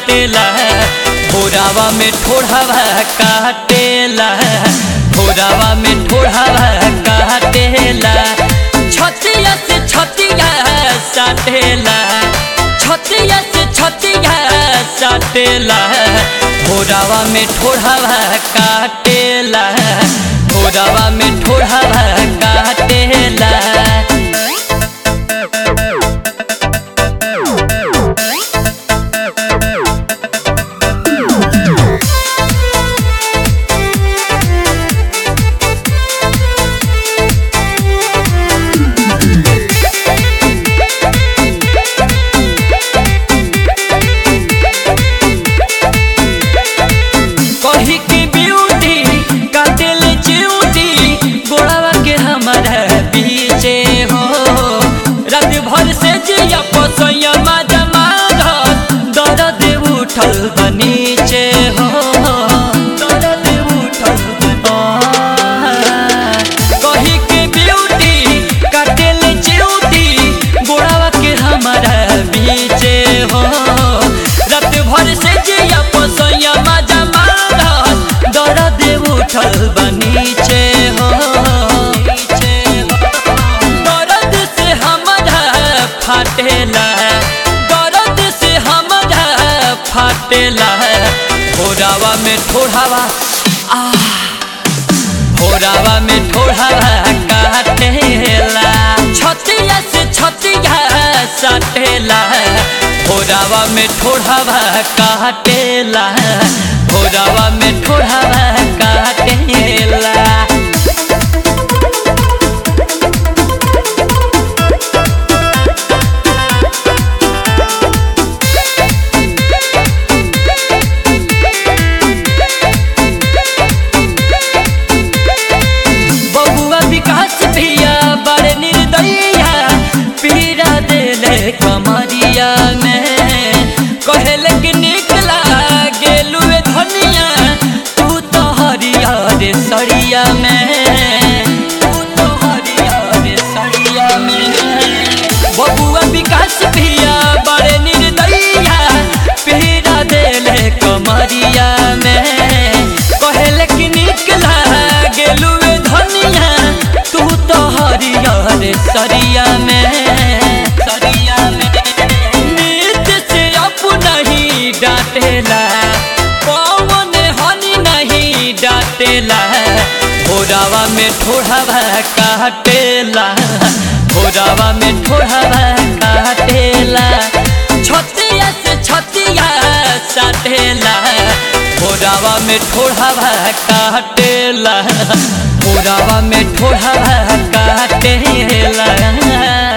काटेला भोरावा में ठोढ़ावा काटेला भोरावा में ठोढ़ावा काटेला छतिया से छतिया साटेला छतिया से छतिया साटेला भोरावा में ठोढ़ावा काटेला भोरावा में ठोढ़ावा काटेला कही की ब्यूटी काटिल च्यूटी गोड़ावा के हमारा पीछे हो रात भर से जिया पसैया माजा मारत दर्द उठल बनीचे हो दर्द उठल कही के ब्यूटी काटिल च्यूटी गोड़ावा के हमारा पीछे हो रात भर से जिया पसैया माजा मारत दर्द उठल बनीचे हो दर्द से हमारा फाटेला दर्द से हमारा फाटेला भोरावा में ठोढ़ावा आ भोरावा में ठोढ़ावा काटेला छतिया से छतिया साटेला भोरावा में ठोढ़ावा काटेला भोरावा में ठोढ़ावा काटेला बबुआ विकास भैया बड़े निर्दयिया पीड़ा देले कमरिया में कहले कि निकला गेलुए धनिया तू तो हरिया रे सरिया में तू तो हरिया रे सरिया में बबुआ विकास भैया बड़े निर्दयिया पीड़ा देले कमरिया में कहले कि निकला गेलुए धनिया तू तो हरियर सरिया में सरिया में नीत से अपना ही डांटेला पवन हनी नहीं डांटेला भोरावा में ठोढ़ावा काटेला भोरावा में ठोढ़ावा काटेला छतिया से छतिया साटेला भोरावा में ठोढ़ावा काटेला भोरावा में ठोढ़ावा काटेला